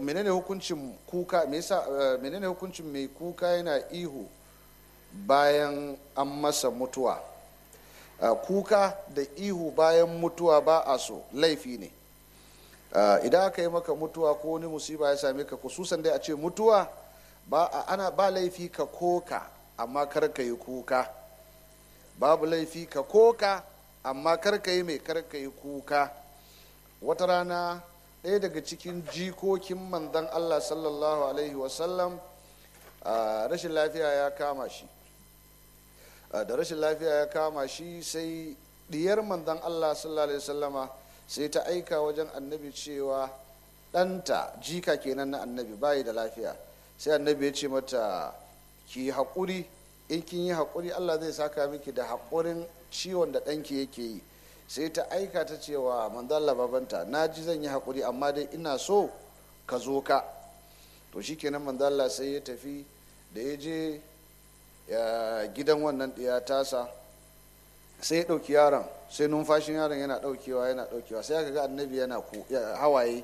menene hukuncin kuka me yasa menene hukuncin mai kuka yana ihu bayan an masa mutuwa kuka da ihu bayan mutuwa ba a so laifi ne idan aka yi maka mutuwa ko wani musiba ya same ka kususan dai a ce mutuwa ba ana ba laifi ka koka amma kar ka yi kuka babu laifi ka koka amma kar ka yi mai kar ka yi kuka wata rana ɗaya daga cikin jikokin manzon allah sallallahu alaihi wasallam rashin lafiya ya kama shi da rashin lafiya ya kama shi sai diyar manzon allah sallallahu alaihi wasallama sai ta aika wajen annabi cewa ɗanta jika kenan na annabi bayi da lafiya sai annabi ya ce mata ki haƙuri in kin yi haƙuri allah zai saka miki da haƙurin ciwon da ɗanki yake yi sai ta aika ta cewa manzalla babanta na ji zan yi haƙuri amma dai ina so ka zo ka to shikenan manzalla sai ya tafi da ya je gidan wannan ɗiya tasa sai ya ɗauki yaron sai numfashin yaron yana ɗaukewa yana ɗaukewa sai aka ga annabi yana hawaye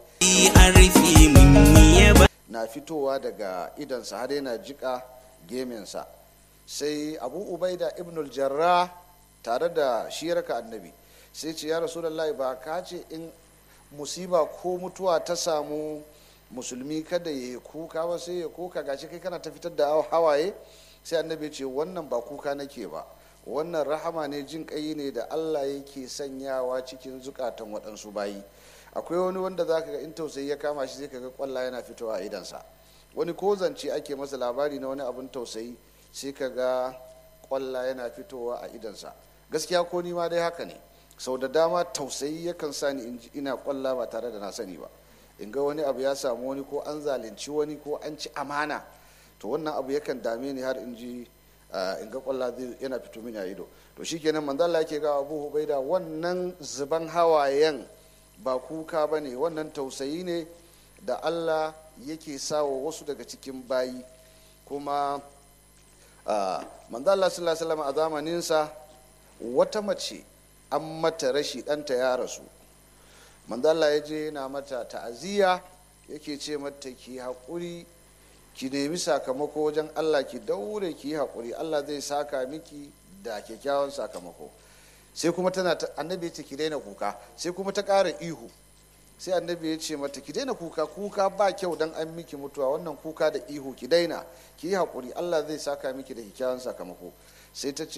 na fitowa daga idansa har yana jika geminsa sai abu ubaida ibnul jarrah tare da shirka annabi sai ce ya rasulullahi ba ka ce in musiba ko mutuwa ta samu musulmi kada ya yi kuka ba sai ya kuka gashi kai kana ta fitar da hawaye sai annabi ce wannan ba kuka nake ba wannan rahama ne jin kai ne da allah yake sanyawa cikin zukatan waɗansu bayi akwai wani wanda za ka ga in tausayi ya kama shi sai ka ga kwalla yana fitowa a idansa wani ko zance ake masa labari na wani abin tausayi sai ka ga kwalla yana fitowa a idansa gaskiya ko ni ma dai haka ne sau da dama tausayi yakan sa ni ina kwalla ba tare da na sani ba in ga wani abu ya samu wani ko an zalunci wani ko an ci amana to wannan abu yakan dame ni har in ji in ga kwalla zai yana fito mini a ido to shikenan manzo Allah yake ga Abu Hubaida wannan zuban hawayen ba kuka bane wannan tausayi ne da Allah yake sawa wasu daga cikin bayi kuma manzo Allah sallallahu alaihi wasallam a zamaninsa wata mace an mata rashi ɗanta ya rasu manzala ya je yana mata ta'aziyya yake ce mata ki haƙuri ki nemi sakamako wajen allah ki daure ki yi haƙuri allah zai saka miki da kyakkyawan sakamako sai kuma tana annabi ya ce ki daina kuka sai kuma ta ƙara ihu sai annabi ya ce mata ki daina kuka kuka ba kyau dan an miki mutuwa wannan kuka da ihu ki daina ki yi haƙuri allah zai saka miki da kyakkyawan sakamako sai ta ce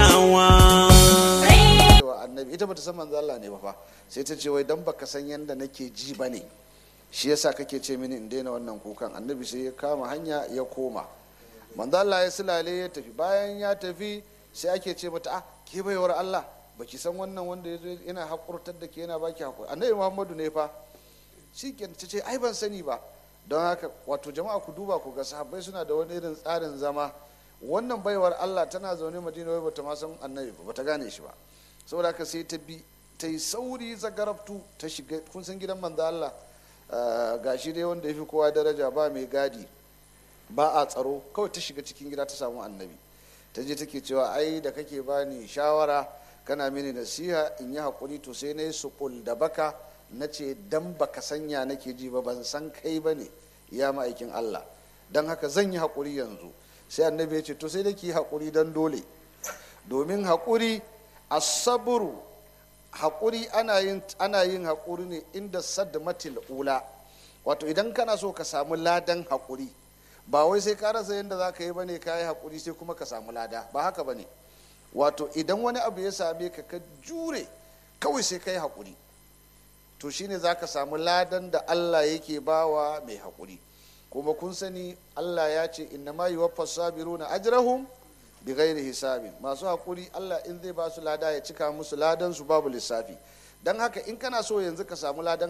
wa annabi ita bata san manzo Allah ne ba fa sai ta ce wai dan baka san yanda nake ji bane shi yasa kake ce mini in daina wannan kukan annabi sai ya kama hanya ya koma manzo Allah ya sulale ya tafi bayan ya tafi sai ake ce mata ah ke baiwar Allah baki san wannan wanda yana hakurtar da ke yana baki hakuri annabi Muhammadu ne fa shi ta ce ai ban sani ba don haka wato jama'a ku duba ku ga sahabbai suna da wani irin tsarin zama wannan baiwar Allah tana zaune madina wai bata ma san annabi ba bata gane shi ba saboda haka sai ta bi ta yi sauri zagarabtu ta shiga kun san gidan manzo Allah gashi dai wanda ya fi kowa daraja ba mai gadi ba a tsaro kawai ta shiga cikin gida ta samu annabi ta je take cewa ai da kake bani shawara kana mini nasiha in yi hakuri to sai na yi suƙul da baka na ce dan baka sanya nake ji ba ban san kai ba ne ya ma'aikin Allah don haka zan yi hakuri yanzu sai annabi ya ce to sai da ki haƙuri don dole domin haƙuri asaburu haƙuri ana yin ana yin haƙuri ne inda sadmatil ula wato idan kana so ka samu ladan haƙuri ba wai sai ka rasa yadda za ka yi bane ka yi haƙuri sai kuma ka samu lada ba haka bane wato idan wani abu ya same ka ka jure kawai sai ka yi haƙuri to shine za ka samu ladan da allah yake bawa mai haƙuri kuma kun sani Allah ya ce inna ma yuwaffa sabiruna ajrahum bi ghairi hisabin masu hakuri Allah in zai ba su lada ya cika musu ladan su babu lissafi dan haka in kana so yanzu ka samu ladan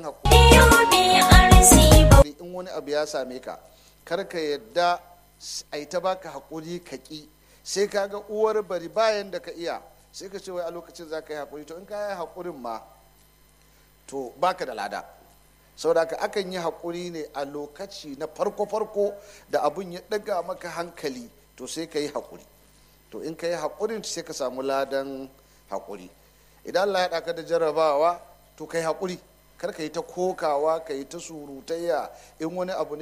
hakuri in wani abu ya same ka kar ka yadda ai ta baka hakuri ka ki sai ka ga uwar bari bayan da ka iya sai ka ce wai a lokacin za ka yi hakuri to in ka yi hakurin ma to baka da lada saboda haka akan yi haƙuri ne a lokaci na farko-farko da abun ya ɗaga maka hankali to sai ka yi haƙuri to in ka yi haƙurin sai ka samu ladan haƙuri idan Allah ya ɗaka da jarrabawa to ka yi haƙuri kar ka yi ta kokawa ka yi ta surutayya in wani abu ne